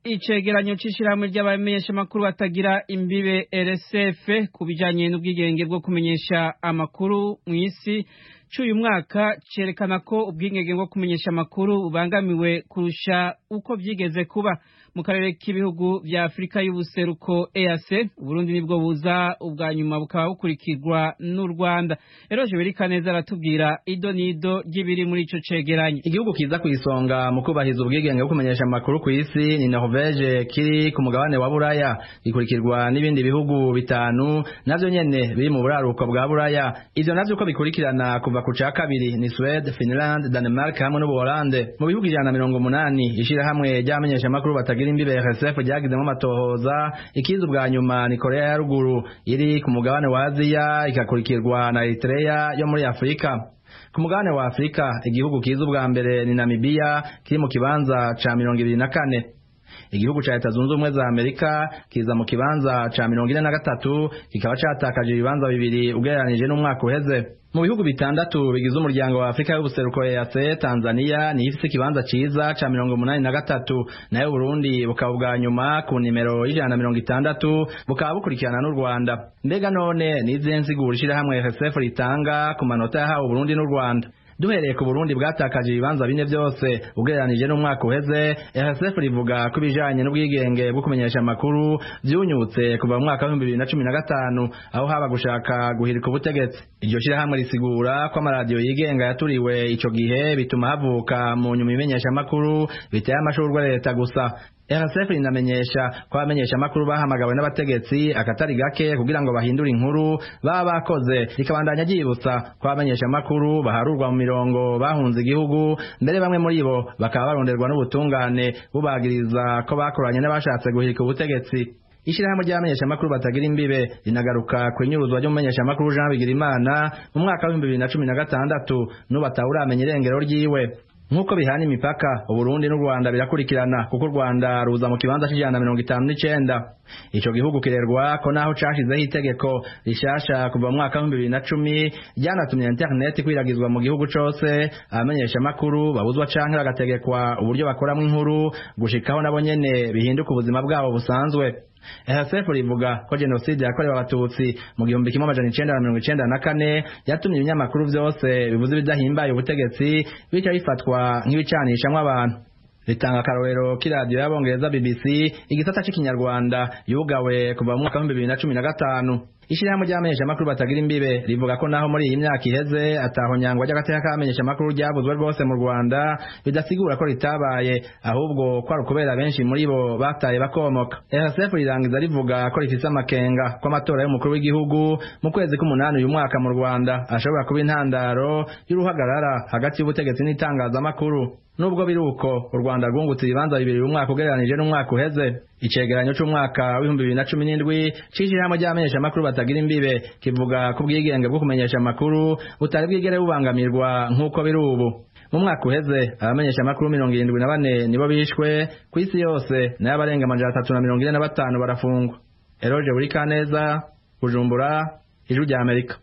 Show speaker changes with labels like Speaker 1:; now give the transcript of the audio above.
Speaker 1: icegeranyo c'ishirahamwe ry'abamenyeshamakuru batagira imbibe RSF ku bijanye n'ubwigenge bwo kumenyesha amakuru mw'isi c'uyu mwaka cerekana ko ubwigenge bwo kumenyesha amakuru bubangamiwe kurusha uko vyigeze kuba mu karere k'ibihugu vya Afurika y'ubuseruko EAC Uburundi nibwo buza ubwa nyuma bukaba bukurikirwa n'u Rwanda Eroje Berikaneza aratubwira ido nido ry'ibiri muri ico cegeranyo
Speaker 2: igihugu kiza ku isonga mu kubahiriza ubwigenge bwo kumenyesha amakuru ku isi ni Norvege kiri ku mugabane wa Buraya gikurikirwa n'ibindi bihugu bitanu navyo nyene biri mu buraruko bwa Buraya ivyo navyo uko bikurikirana kuva ku ca kabiri ni Sweden Finland Denmark hamwe n'Ubuholande mu bihugu ijana na mirongo umunani ishirahamwe ry'abamenyesha amakuru batagira imbibe RSF ryagizemo amatohoza ikiza ubwa nyuma ni Korea ya ruguru iri ku mugabane wa Aziya ikakurikirwa na Eritrea yo muri Afrika ku mugabane wa Afrika igihugu kiza ubwa mbere ni Namibia kiri mu kibanza ca mirongo ibiri na kane igihugu ca leta zunze ubumwe za amerika kiza mu kibanza ca mirongo ine na gatatu kikaba catakaje ibibanza bibiri ugereranije n'umwaka uheze mu bihugu bitandatu bigize umuryango wa afurika y'ubuseruko EAC tanzania niyo ifise ikibanza ciza ca mirongo umunani na gatatu nayo burundi bukaba bwa nyuma ku nimero y'ijana na mirongo itandatu bukaba bukurikirana n'u rwanda mbega none nizihe nsigura ishirahamwe rsf ritanga ku manota yahawe uburundi n'u rwanda duhereye ku Burundi bwatakaje ibibanza bine byose ugereranije n'umwaka uheze RSF rivuga ko ibijanye n'ubwigenge bwo kumenyesha amakuru vyunyutse kuva mu mwaka wa 2015 aho haba gushaka guhirika ubutegetsi iryo shirahamwe risigura ko amaradiyo yigenga yaturiwe ico gihe bituma havuka mu nyuma imenyesha amakuru biteye amashurwe leta gusa RSF rinamenyesha ko abamenyesha amakuru bahamagawe n'abategetsi akatari gake kugira ngo bahindure inkuru baba bakoze rikabandanya ryibutsa ko abamenyesha amakuru baharurwa mu mirongo bahunze igihugu mbere bamwe muri bo bakaba baronderwa n'ubutungane bubagiriza ko bakoranye n'abashatse guhirika ubutegetsi ishirahamwe ry'abamenyesha amakuru batagira imbibe rinagaruka ku inyuruzwa ry'umumenyesha amakuru Jean Bigirimana mu mwaka wa 2016 n'ubu atawuramenya irengero ryiwe nk'uko bihana imipaka uburundi n'u rwanda birakurikirana kuko u rwanda ruza mu kibanza c'ijana na mirongo itanu n'icenda ico gihugu kirerwa ko naho cashizeho itegeko rishasha kuva mu mwaka w'ibihumbi bibiri na cumi ryanatumye internet ikwiragizwa mu gihugu cose abamenyesha amakuru babuzwa canke bagategekwa uburyo bakoramwo inkuru gushikaho nabo nyene bihinduka ubuzima bwabo busanzwe RSF rivuga ko jenoside yakorewe abatutsi mu gihumbi kimwe amajana icenda na mirongo icenda na kane yatumye ibinyamakuru vyose bivuze ibidahimbaye ubutegetsi bica bifatwa nk'ibicanishamwo abantu ritanga akarorero k'iradiyo y'abongereza BBC igisata c'ikinyarwanda yugawe kuva mu mwaka w'ibihumbi bibiri na cumi na gatanu ishirahamwe ry'abamenyesha amakuru batagira imbibe rivuga ko naho muri iyi myaka iheze ataho nyangwa ry'agateka k'abamenyesha amakuru ryavuzwe rwose mu Rwanda bidasigura ko ritabaye ahubwo ko ari ukubera benshi muri bo bataye bakomoka RSF rirangiza rivuga ko rifise amakenga ko amatora y'umukuru w'igihugu mu kwezi k'umunani uyu mwaka mu Rwanda ashobora kuba intandaro y'uruhagarara hagati y'ubutegetsi n'itangazamakuru nubwo biri uko u Rwanda rwungutse ibibanza bibiri umwaka ugereranije n'umwaka uheze icegeranyo c'umwaka w'ibihumbi bibiri na cumi n'indwi c'ishirahamwe ry'abamenyesha amakuru batagira imbibe kivuga ko ubwigenge bwo kumenyesha amakuru butari bwigere bubangamirwa nk'uko biri ubu mu mwaka uheze abamenyesha amakuru mirongo irindwi na bane nibo bishwe ku isi yose nayo abarenga amajana atatu na mirongo ine na batanu barafungwa eroje buri kaneza bujumbura ijwi rya amerika